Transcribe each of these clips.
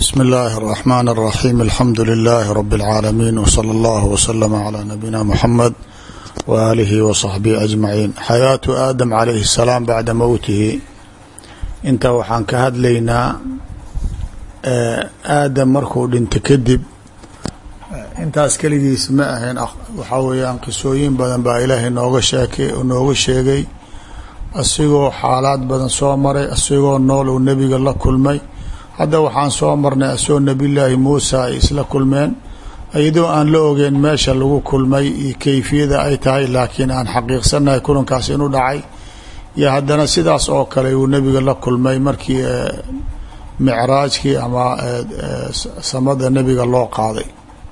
bsmi اllahi الرحmn الرaxيm alxamdu لlh rb العaalamiin wslى اllah wslm عlى nabiyina mxamed waalihi wصaxbihi aجmaciin xayaatu aadam calayhi الsalaam bacda mowtihi inta waxaan ka hadlaynaa aadam markuu dhinta kadib intaas keligiis ma ahayn waxaa weeyaan qisooyin badan baa ilaahay nooga sheekay nooga sheegay asigoo xaalaad badan soo maray asigoo nool uu nebiga la kulmay hadda waxaan soo marnay asagoo nebiyullaahi muusa ay isla kulmeen iyadoo aan la ogeyn meesha lagu kulmay iyo kayfiyada ay tahay laakiin aan xaqiiqsanahay kulankaas inuu dhacay iyo haddana sidaas oo kale uu nebiga la kulmay markii micraajkii ama samada nebiga loo qaaday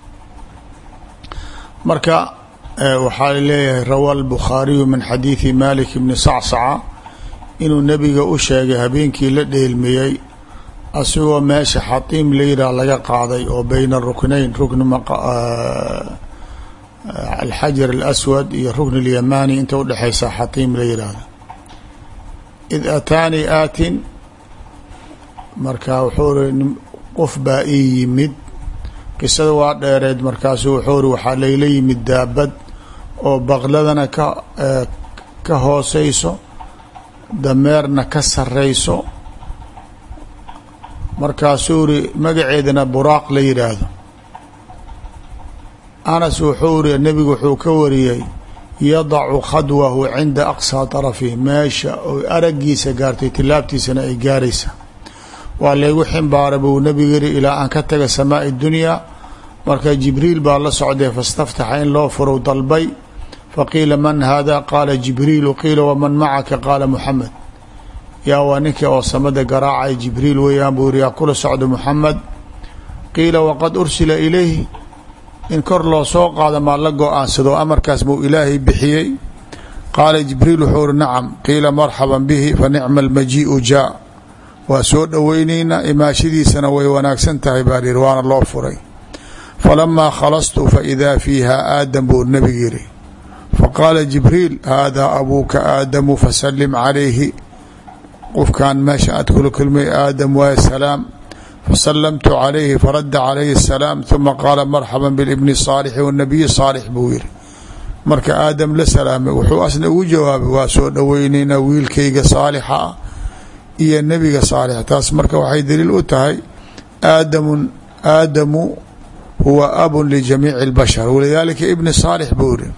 marka waxaa leeyahay rawa albukhaariyu min xadiidi malik bni sacsaca inuu nebiga u sheegay habeenkii la dheelmiyey asigoo meesha xatiim layidhaah laga qaaday oo beyna ruknayn rukni alxajar alaswad iyo rukni اlyamani inta udhexaysa xatiim la yidhaahda id ataanii aatin marka wuxuu ri qof baa ii yimid qisada waa dheereed markaasu wuxuu ri waxaa layla yimid daabad oo baqladana ka ka hooseyso dameerna ka sareyso markaasuu ri magaceedana buraaq la yidhaahdo anas wuxuu ri nebigu wuxuu ka wariyey yadacu khadwahu cinda aqsaa طarafihi meesha oy aragiisa gaartay tilaabtiisana ay gaaraysa waa laygu ximbaara buu nebigu yiri ilaa aan ka taga samaai dunyaa marka jibriil baa la socday fastaftaxa in loo furow dalbay faqiila man hada qaala jibriilu qiila waman macaka qaala muxamed yaa waa ninka oo samada garaacay jibriil weeyaan buu yiri yaa kula socda muxamed qiila waqad ursila ilayhi in kor loo soo qaado maa la go-aansado amarkaas buu ilaahay bixiyey qaala jibriil wuxuu uri nacam qiila marxaban bihi fa nicma almajiiu jaa waa soo dhoweyneynaa imaashadiisana way wanaagsan tahay baa yihi waana loo furay falamaa khalastu faidaa fiiha aadam buu nebigu yiri faqaala jibriil haadaa abuuka aadamu fasalim calayhi qofkan meesha aad kula kulmay aadam waay salaam fasalamtu calayhi faradda calayhi asalaam uma qaala marxaba bilibni saalixi wanabiyi saalix buu yiri marka aadam la salaamay wuxuu asna ugu jawaabay waa soo dhoweyneynaa wiilkayga saalixa ah iyo nebiga saalix taas marka waxay daliil u tahay aadamun aadamu huwa abun lijamiici اlbashar walidaalika ibni saalix buu yiri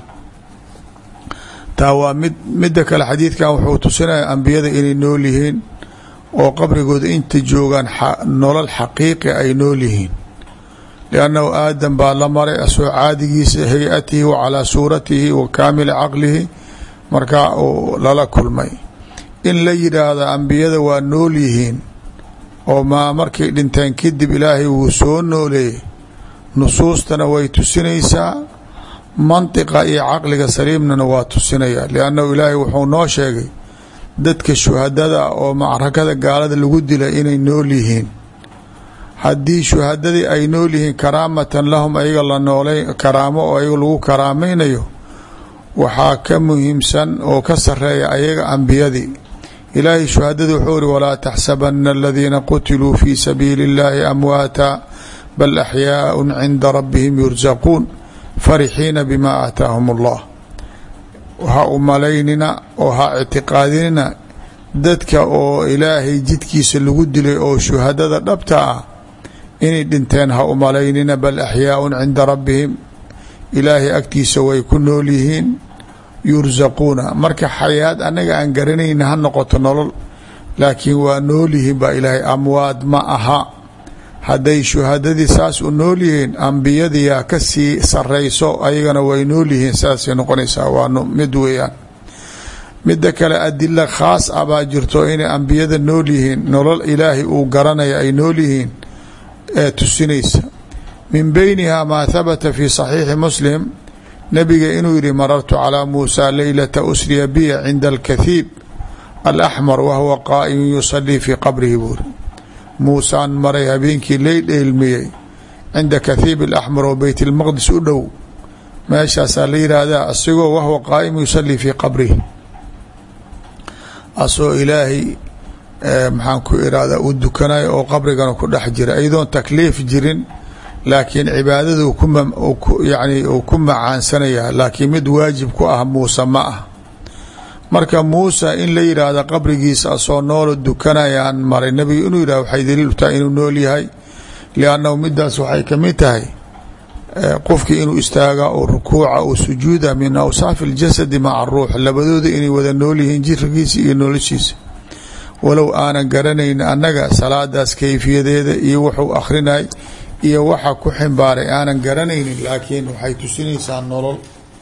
taa waa mid midda kale xadiidkan wuxuu tusinaya ambiyada inay nool yihiin oo qabrigooda inta joogaan nolol xaqiiqi ay nool yihiin liannahu aadam baa la maray asoo caadigiisa hay-atihi wa calaa suuratihi wa kaamili caqlihi markaa uu lala kulmay in la yidhaahdo ambiyada waa nool yihiin oo maa markay dhinteen kadib ilaahay wuu soo nooleeyey nusuustana way tusinaysaa mantiqa iyo caqliga saliimnana waa tusinaya liannahu ilaahay wuxuu noo sheegay dadka shuhadada oo macrakada gaalada lagu dilay inay nool yihiin haddii shuhadadii ay nool yihiin karaamatan lahum ayaga la noolay karaamo oo ayaga lagu karaamaynayo waxaa ka muhiimsan oo ka sareeya ayaga ambiyadii ilaahay shuhadada wuxuu iri walaa taxsabana aladiina qutiluu fi sabiili اllahi amwaata bal axyaaءu cinda rabbihim yursaquun farixiina bima aataahum اllah ha u malaynina oo ha ictiqaadinina dadka oo ilaahay jidkiisa lagu dilay oo shuhadada dhabta ah inay dhinteen ha u malaynina bal axyaaءun cinda rabbihim ilaahay agtiisa way ku nool yihiin yursaquuna marka xayaad anaga aan garanayna ha noqoto nolol laakiin waa nool yihiin baa ilaahay amwaad ma aha hadday shuhadadii saas u nool yihiin ambiyadiyaa ka sii sareyso ayagana way nool yihiin saasay noqonaysaa waa mid weeyaan midda kale adila khaas ah baa jirto inay ambiyada nool yihiin nolol ilaahay uu garanaya ay nool yihiin ee tusinaysa min beyniha maa habata fi saxiixi muslim nabiga inuu yihi marartu calىa muusa leylata usriya biya cinda alkathiib alaxmar wahuwa qaa'imu yusalii fii qabrihi buuri muusaan maray habeenkii lay dheelmiyey cinda kathiib alaxmar oo beyt اlmaqdis u dhow meeshaasaa la yihahdaa asigoo wahuwa qaa'imu yusalii fii qabrihi asoo ilaahay maxaan ku irahda uu dukanayo oo qabrigana ku dhex jira iyadoon takliif jirin laakiin cibaadada yani uu ku macaansanaya laakiin mid waajib ku ah muuse ma ah marka muuse in la yidhaahda qabrigiisa asoo noolo dukanayaan maray nabiga inuu yidhah waxay daliil u tahay inuu nool yahay liannahu midaas waxay kamid tahay qofkii inuu istaaga oo rukuuca oo sujuuda min awsaafi اljasadi maca ruux labadooda inay wada nool yihiin jirkiisa iyo noloshiisa walow aanan garanayn annaga salaadaas kayfiyadeeda iyo wuxuu akhrinay iyo waxa ku ximbaaray aanan garanaynin laakiin waxay tusinaysaa nolol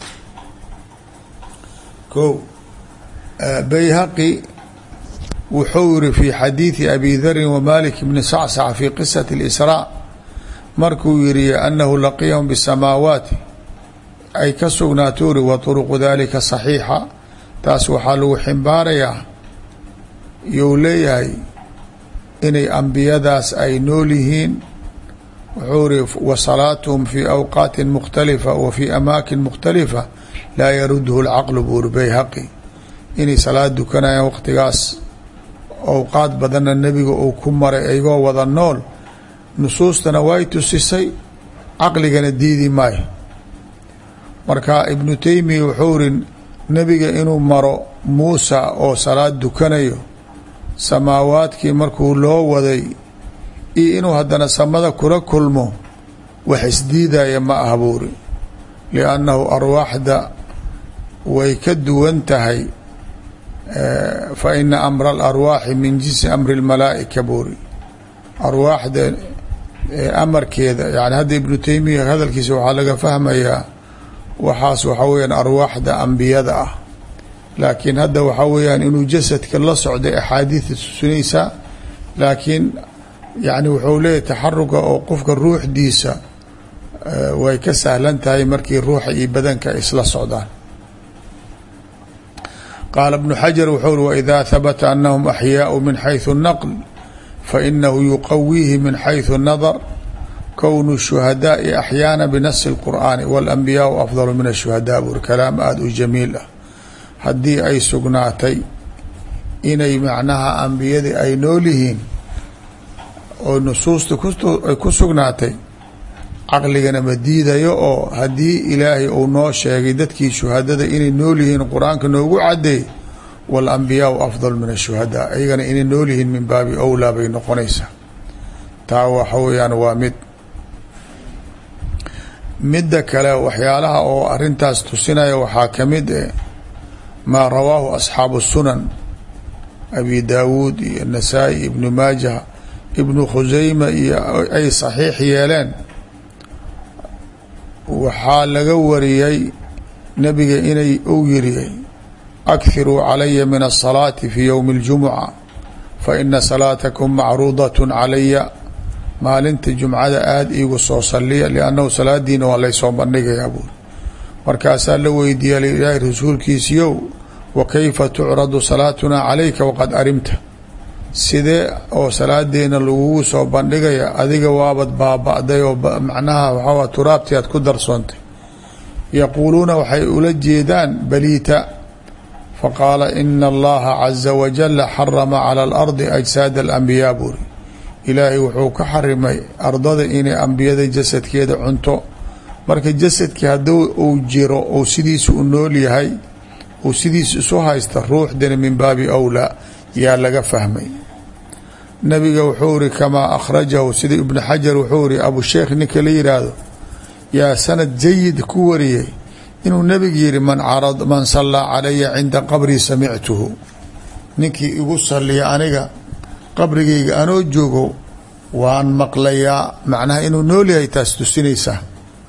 ko bayhaqi wuxuu yiri fi xadiidi abi darin wamalik bni sacsac fi qisati اlisraa markuu yiri anahu laqiyahum bisamaawaati ay ka sugnaato uri wa turuqu dalika saxiixa taas waxaa lagu ximbaarayaa you leeyahay inay ambiyadaas ay nool yihiin wuxuu iri wa salaatuhum fi awqaati mukhtalifa wa fi amaakin mukhtalifa laa yarudhu lcaqlu buuri bayhaqi inay salaad dukanayaan waqtigaas awqaad badanna nebiga uu ku maray aygoo wada nool nusuustana way tusisay caqligana diidi maayo marka ibnu teymiya wuxuu iri nebiga inuu maro muusa oo salaad dukanayo samaawaadkii markuu loo waday iyo inuu haddana samada kula kulmo wax isdiidaya ma ah buuri liannahu arwaaxda way ka duwan tahay fa ina amra alarwaaxi min jinsi amri lmalaa'ika buuri arwaaxda amarkeeda yani hadda ibnu teymiya hadalkiisa waxaa laga fahmayaa waxaas waxaa weyaan arwaaxda ambiyada ah laakiin hadda waxaa weyaan inuu jasadka la socday axaadiida tusinaysaa laakiin yani wuxuu leeyahy taxaruga oo qofka ruuxdiisa way ka sahlan tahay markii ruuxa iyo badanka isla socdaan qaala bnu xajar wuxuu uri waidaa habata anahum axyaau min xayثu naql fainahu yuqawiihi min xayثu nadar kownu shuhadaai axyaana binasi اlqur'aani waاlanbiyaau afdalu min ashuhadaa buuri kalaam aada u jamiil ah haddii ay sugnaatay inay macnaha ambiyadii ay nool yihiin oo nusuusta ay ku sugnaatay caqligana ma diidayo oo haddii ilaahay uu noo sheegay dadkii shuhadada inay nool yihiin qur-aanka noogu cadeey walambiyaau afdal min ashuhadaa iyagana inay nool yihiin min baabi owlaa bay noqonaysaa taa waxa weyaan waa mid midda kale waxyaalaha oo arintaas tusinaya waxaa kamid eh maa rawaahu asxaabu sunan abi daawuud iyo nasaa-i ibnu maajah ibnu khuseyma iyo ay saxiix yeeleen waxaa laga wariyey nabiga inay uu yiri akhiruu calaya min asalaati fi ywmi اljumuca faina salaatakum macruudat calaya maalinta jumcada aada iigu soo saliya liannahu salaadiina waa laysoo bandhigayaa buuri markaasaa la weydiiya ilaahay rasuulkiisiyow wa kayfa tucradu salaatuna calayka waqad arimta sidee oo salaadeena lagugu soo bandhigaya adiga waabad baaba-day oo macnaha waxaa turaabti aad ku darsoontay yaquuluuna waxay ula jeedaan baliita faqaala ina allaha caza wajala xarama cala alardi ajsaada alambiyaa buuri ilaahay wuxuu ka xarimay ardada inay ambiyada jasadkeeda cunto marka jasadkii hadduu uu jiro ou sidiisa u nool yahay uu sidiisa isu haysta ruuxdana min baabi awlaa yaa laga fahmay nabiga wuxuu iri kamaa akhrajahu sida ibnu xajar wuxuu iri abusheekh ninka la yidhaahdo yaa sanad jayid ku wariyey inuu nebiga yihi man man sallaa calaya cinda qabrii samictuhu ninkii igu saliya aniga qabrigayga anoo joogo waan maqlayaa macnaha inuu nool yahay taas tusinaysaa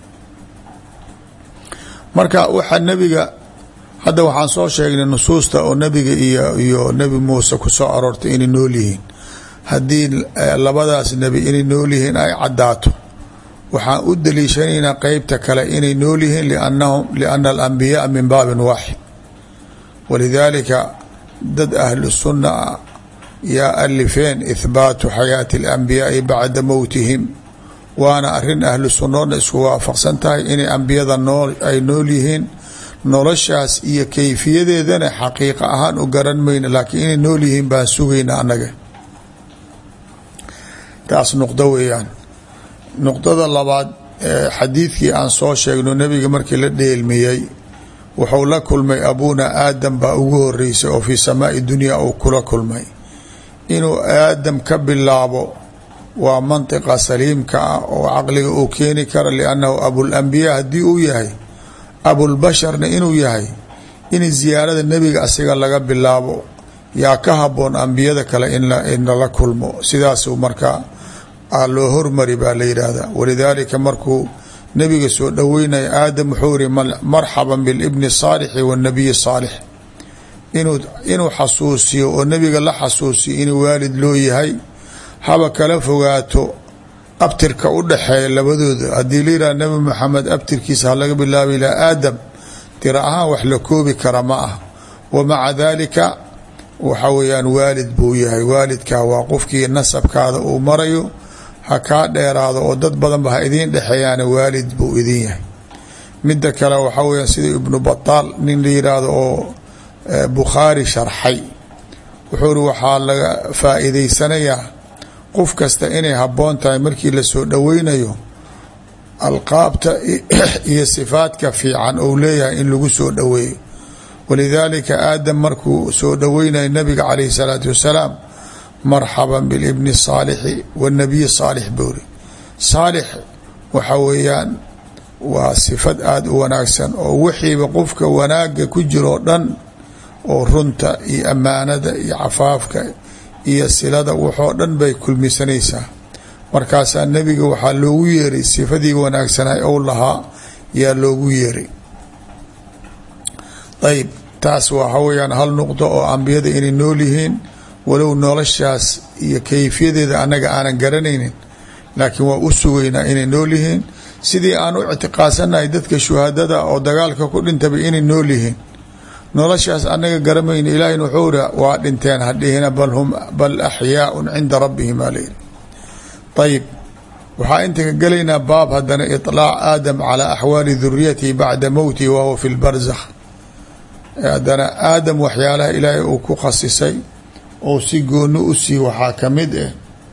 marka waxaa nebiga hadda waxaan soo sheegnay nusuusta oo nebiga iyo iyo nebi muuse ku soo aroortay inay nool yihiin haddii labadaas nebi inay nool yihiin ay caddaato waxaan u daliishanaynaa qeybta kale inay nool yihiin liannahum liana alambiyaaa min baabin waaxid walidaalika dad ahlu sunna ah yaa alifeen ithbaatu xayaati alambiyaai bacda mowtihim waana arin ahlu sunnoodna isku waafaqsan tahay inay ambiyada nool ay nool yihiin noloshaas iyo kayfiyadeedana xaqiiqa ahaan u garan mayna laakiin inay nool yihiin baan sugayna annaga taas nuqdo weeyaan nuqdada labaad xadiidkii aan soo sheegno nebiga markii la dheelmiyey wuxuu la kulmay abuuna aadam baa ugu horeysay oo fii samaai dunya uu kula kulmay inuu aadam ka bilaabo waa mantiqa saliimka ah oo caqliga uu keeni kara liannahu abulambiyaa haddii uu yahay abulbasharna inuu yahay in ziyaarada nebiga asiga laga bilaabo yaa ka haboon ambiyada kale in lala kulmo sidaasuu markaa loo hormari baa la yidhaahda walidaalika markuu nebiga soo dhoweynaya aadam wuxuu yihi marxaban bilibni saalixi wanabiyi saalix inuu inuu xasuusiyo oo nebiga la xasuusiyo inuu waalid loo yahay haba kala fogaato abtirka u dhaxeeya labadooda haddii la yidhaha nebi maxamed abtirkiisa ha laga bilaaba ilaa aadam tira ahaan wax la koobi kara ma ah wa maca daalika waxa weeyaan waalid buu yahay waalidkaa waa qofkii nasabkaada uu marayo ha kaa dheeraado oo dad badanba ha idiin dhexeeyaana waalid buu idin yahay midda kale waxaa weya sida ibnu bataal nin la yidhaahdo oo bukhaari sharxay wuxuu ri waxaa laga faa'iidaysanayaa qof kasta inay habboon tahay markii lasoo dhoweynayo alqaabta iyo sifaadka fiican ou leeyahay in lagu soo dhoweeyo walidaalika aadam markuu soo dhoweynayo nabiga calayhi salaatu wasalaam marxaban bilibni saalixi wanabiyi saalix boori saalix waxa weeyaan waa sifad aada u wanaagsan oo wixiiba qofka wanaaga ku jiroo dhan oo runta iyo ammaanada iyo cafaafka iyo silada waxoo dhan bay kulmisanaysaa markaasaa nebiga waxaa loogu yeeray sifadii wanaagsanay ou lahaa yaa loogu yeeray ayb taas waxa weyaan hal nuqdo oo ambiyada inay nool yihiin walow noloshaas iyo kayfiyadeeda annaga aanan garanaynin laakiin waa u sugaynaa inay nool yihiin sidii aan u ictiqaadsanahay dadka shuhadada oo dagaalka ku dhintaba inay nool yihiin noloshaas annaga garamayna ilaahina wuxuu ri waa dhinteen hadhihina bal hum bal axyaaun cinda rabbihim aa layidhi ayib waxaa inta ka gelaynaa baab haddana iطlaac aadam calaa axwaali duriyatihi bacda mowtihi wahuwa fi lbarzakh haddana aadam waxyaalaha ilaahay uu ku khasisay oo si gooni u sii waxaa ka mid ah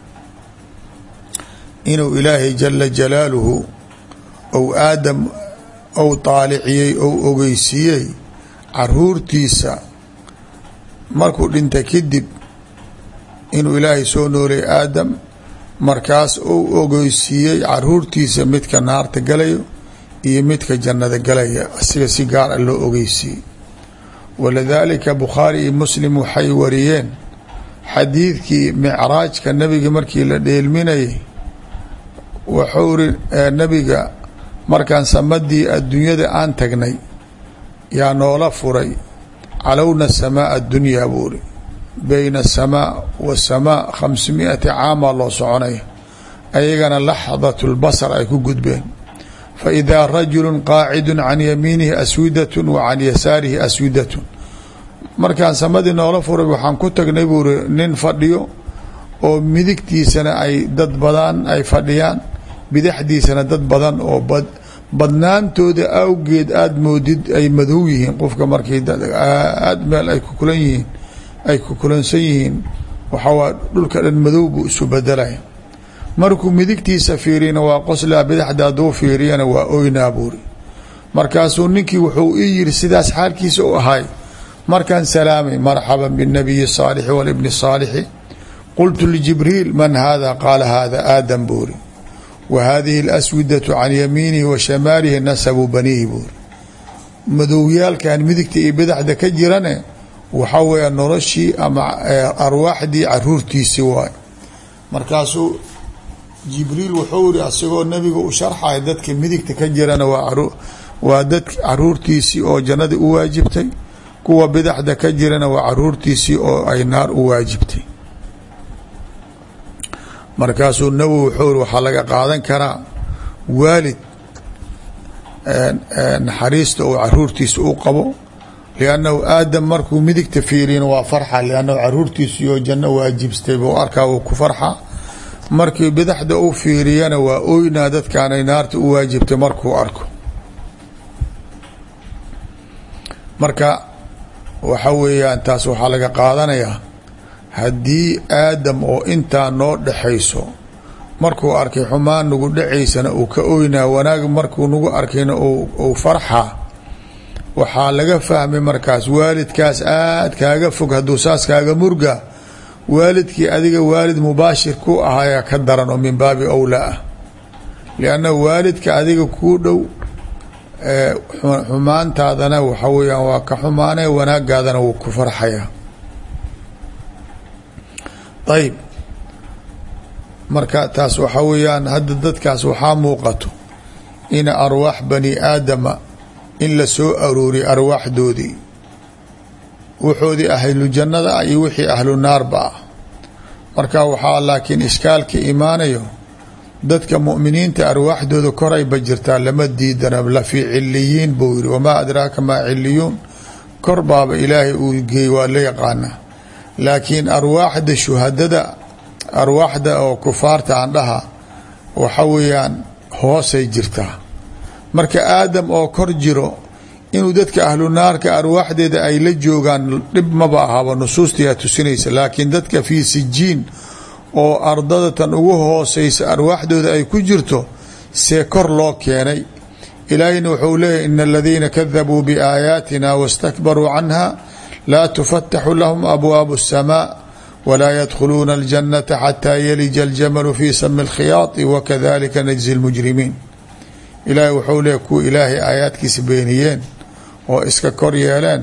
inuu ilaahay jala jalaaluhu ou aadam ou taaliciyey ou ogeysiiyey caruurtiisa markuu dhinta kadib inuu ilaahay soo noolay aadam markaas ou ogeysiiyey caruurtiisa midka naarta galayo iyo midka jannada galaya asiga si gaar a loo ogeysiiyey walidaalika bukhaari iyo muslim waxay wariyeen xadiidkii micraajka nabiga markii la dheelminayay wuxuu ri nabiga markaan samadii adduunyada aan tagnay yaa noola furay calowna samaa adunyaa buu ri bayna asamaa wasamaa khamsimiati caamaa loo soconaya ayagana laxdat lbasar ay ku gudbeen fa idaa rajulu qaacidu can yamiinihi aswidatun wa can yasaarihi aswidatun markaan samadii noola furay waxaan ku tagnay buu ri nin fadhiyo oo midigtiisana ay dad badan ay fadhiyaan bidaxdiisana dad badan oo bad badnaantooda awgeed aada moodid ay madow yihiin qofka markii aada meel ay kukulan yihiin ay kukulansan yihiin waxawaa dhulka dhan madow buu isu bedelaya markuu midigtiisa fiiriyana waa qoslaa bidaxda hadduu fiiriyana waa oynaa buuri markaasuu ninkii wuxuu ii yiri sidaas xaalkiisa u ahay markaan salaamay marxaban binabiyi saalixi walibni saalixi qultu lijibriil man hada qaala hada aadam buuri wa hadihi alaswidatu can yamiinihi wa shamaalihi nasabu baniihi buuri madowyaalkan midigta iyo bidaxda ka jirane waxaa weeya noloshii ama arwaaxdii caruurtiisii waay markaasuu jibriil wuxuu iri asagoo nabiga u sharxaya dadka midigta ka jirana waa dad caruurtiisii oo jannadii u waajibtay kuwa bidaxda ka jirana waa caruurtiisii oo ay naar u waajibtay markaasuu nawowi wuxuu iri waxaa laga qaadan karaa waalid naxariista uu caruurtiisa u qabo liannahu aadam markuu midigta fiiriyana waa farxa liannahu caruurtiisii oo janno waajibstay buu arkaa uu ku farxa markii bidaxda u fiiriyana waa oynaa dadkaanay naarta u waajibtay markuu arko marka waxa weeyaan taas waxaa laga qaadanayaa haddii aadam oo intaa noo dhexayso markuu arkay xumaan nagu dhacaysana uu ka oynaa wanaag markuu nagu arkayna uu farxaa waxaa laga fahmay markaas waalidkaas aad kaaga fog hadduu saas kaaga murga waalidkii adiga waalid mubaashir ku ahaya ka daran oo min baabi owlaa ah lianna waalidka adiga kuu dhow xumaantaadana waxa weyaan waa ka xumaanee wanaagaadana wuu ku farxaya ayb marka taas waxaa weeyaan hadda dadkaas waxaa muuqato in arwaax bani aadama in la soo arooriy arwaaxdoodii wuxoodii ahlu jannada ah iyo wixii ahlu naarba ah marka waxaa laakiin ishkaalka imaanayo dadka mu'miniinta arwaaxdooda korayba jirtaa lama diidana la fii ciliyiin buu yihi wamaa adraaka maa ciliyuun kor baaba ilaahay uu geey waa la yaqaanaa laakiin arwaaxda shuhadada arwaaxda oo kufaarta aan dhaha waxa weeyaan hoosay jirtaa marka aadam oo kor jiro inuu dadka ahlu naarka arwaaxdeeda ay la joogaan dhib maba ahaba nusuustiyaa tusinaysa laakiin dadka fii sijiin oo ardadatan ugu hooseysa arwaaxdooda ay ku jirto see kor loo keenay ilaahiyna wuxuu leeyahy in aladiina kadabuu biaayaatina wastakbaruu canha laa tufataxu lahum abwaabu الsamaa wlaa ydkhuluuna اljanata xataa yalija اljamalu fi sami اlkhiyaadi wakadalika najzi اlmujrimiin ilaahay wuxuu leeyahy kuwa ilaahay aayaadkiisa beeniyeen oo iska kor yeeleen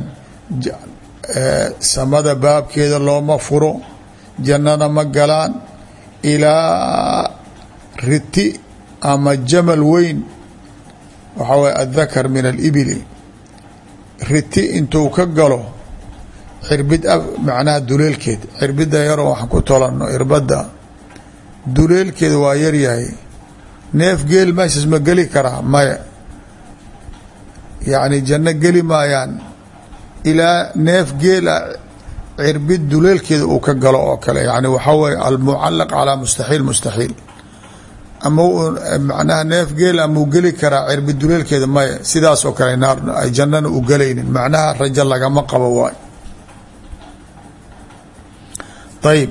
samada baabkeeda looma furo jannana ma galaan ilaa riti ama jamal weyn waxaa waye aلdakar min alibili riti intuu ka galo cirbid macnaha duleelkeed cirbida yaroo waxaan ku tolano irbada duleelkeeda waa yaryahay neef geel meeshaas ma geli karaa maya yacni janno geli maayaan ilaa neef geela cirbid duleelkeeda uu ka galo oo kale yani waxaa waye almucalaq calaa mustaxiil mustaxiil ama macnaha neef geel amau geli karaa cirbid duleelkeeda maya sidaas oo kale naar ay jannana u gelaynin macnaha rajo lagama qabo waay ayb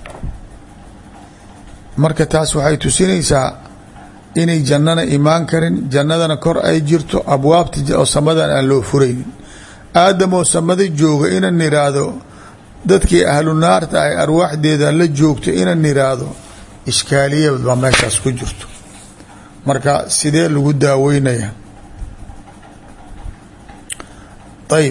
marka taas waxay tusinaysaa inay jannana imaan karin jannadana kor ay jirto abwaabta oo samadan aan loo furaynin aadam oo samada jooga inan iraahdo dadkii ahlu naarta ay arwaaxdeeda la joogto inan iraahdo ishkaaliya baa meeshaas ku jirto marka sidee lagu daaweynaya ayb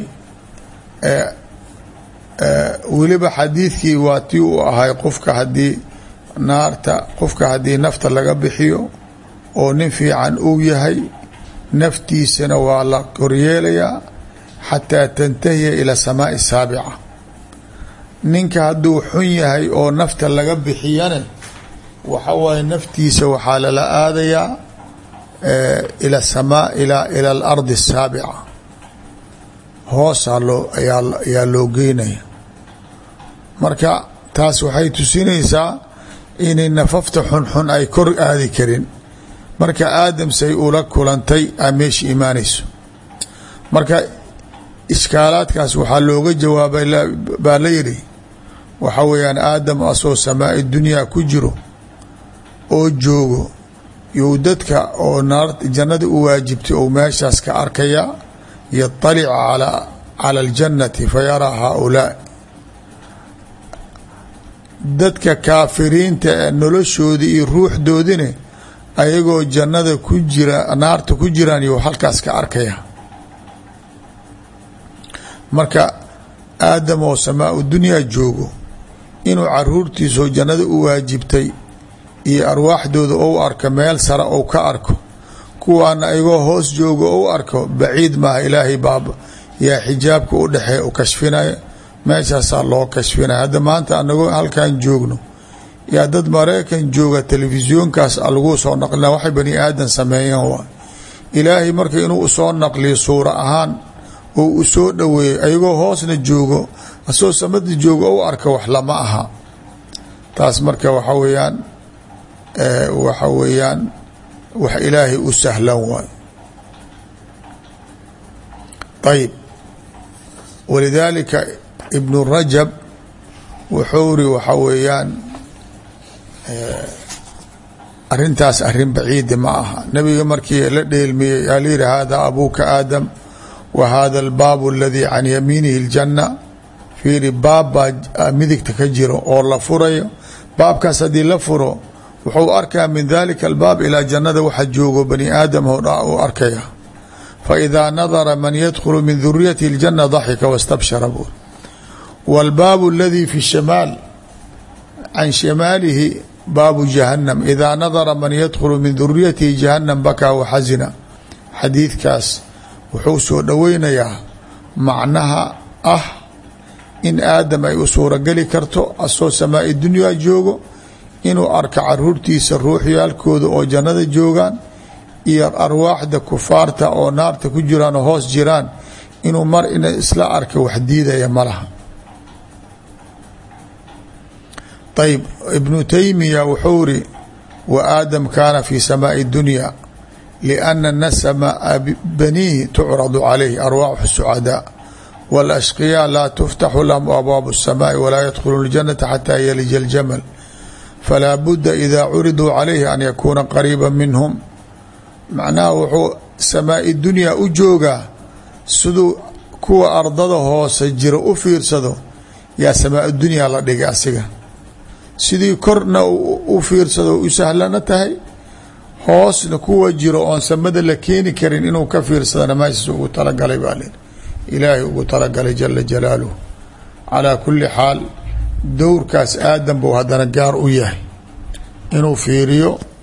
weliba xadiidkii waa tii uu ahay qofka haddii naarta qofka haddii nafta laga bixiyo oo nin fiican uu yahay naftiisana waa la koryeelayaa xataa tantahiya ila samaai saabica ninka hadduu xun yahay oo nafta laga bixiyane waxa waaye naftiisa waxaa lala aadayaa ila samaa ila ila alardi asaabica hoosaa loo ayaa ayaa loo geynaya marka taas waxay tusinaysaa inay nafafta xunxun ay kor aadi karin marka aadam say ula kulantay a meesha imaanayso marka ishkaalaadkaas waxaa looga jawaabay baa la yidhi waxa weeyaan aadam asoo samaai dunyaa ku jiro oo joogo you dadka oo naar jannada u waajibtay ou meeshaas ka arkaya yaطalica cala aljannati fayaraa haaulaa dadka kaafiriinta ee noloshoodii iyo ruuxdoodine ayagoo jannada ku jira naarta ku jiraan iyo halkaas ka arkaya marka aadam oo samaau dunyaa joogo inuu caruurtiisoo jannada u waajibtay iyo arwaaxdooda ou arko meel sare ou ka arko kuwaana ayagoo hoos joogo ou arko baciid maaha ilaahay baaba yaa xijaabka u dhexee u kashfinaya meeshaasaa loo kashfinaya hadda maanta anagoo halkan joogno yaa dad maraykan jooga telefisyoonkaas lagu soo naqlina waxay bani aadan sameeyeen waay ilaahay marka inuu usoo naqliyo suura ahaan oo u soo dhoweeyo ayagoo hoosna joogo asoo samada joogo ou arka wax lama aha taas marka waxa weeyaan waxa weeyaan wax ilaahay u sahlan waay ayib walidaalika ibnu rajab wuxuu ri waxa weeyaan arintaas arin baciidi ma aha nabiga markii la dheelmiyey yaa la yihi hada abuuka aadam wa hada albaabu aladii can yamiinihi اljanna fiiri baab baa midigta ka jiro oo la furayo baabkaas haddii la furo wuxuu arkaa min dalika albaab ilaa jannada waxa joogo bani aadam o dha uu arkaya faidaa nadara man yadkhulu min duriyati اljana daxika wastabshara buur wاlbaabu aladii fi shamaal can shamaalihi baabu jahanam idaa nadara man yadkhulu min duriyatihi jahanam bakaa waxasina xadiidkaas wuxuu soo dhoweynayaa macnaha ah in aadam ay u suurogeli karto asoo samaai dunyaa joogo inuu arko caruurtiisa ruuxyaalkooda oo jannada joogaan iyo arwaaxda kufaarta oo naarta ku jiraan oo hoos jiraan inuu mar ina isla arka wax diidaya ma laha ayb ibnu taymiya wuxuu iri wa aadam kaana fi samaai dunya liana nasma baniihi tucradu calayh arwaaxu sucadaa wاlashqiyaa laa tuftaxu lahum abwaabu الsamaai walaa yadkhuluuna اljanata xataa yalija اljamal falaa budda ida curiduu calayhi an yakuuna qariiba minhum macnaha wuxuu samaai dunyaa u joogaa siduu kuwa ardada hoose jira u fiirsado yaa samaa dunyaa la dhigay asiga sidii korna u fiirsado u sahlana tahay hoosna kuwa jiro oon samada la keeni karin inuu ka fiirsadana meeshaas ugu talagalay baa lir ilaahay ugu talagalay jala jalaaluh calaa kulli xaal dowrkaas aadan buu haddana gaar u yahay inuu fiiriyo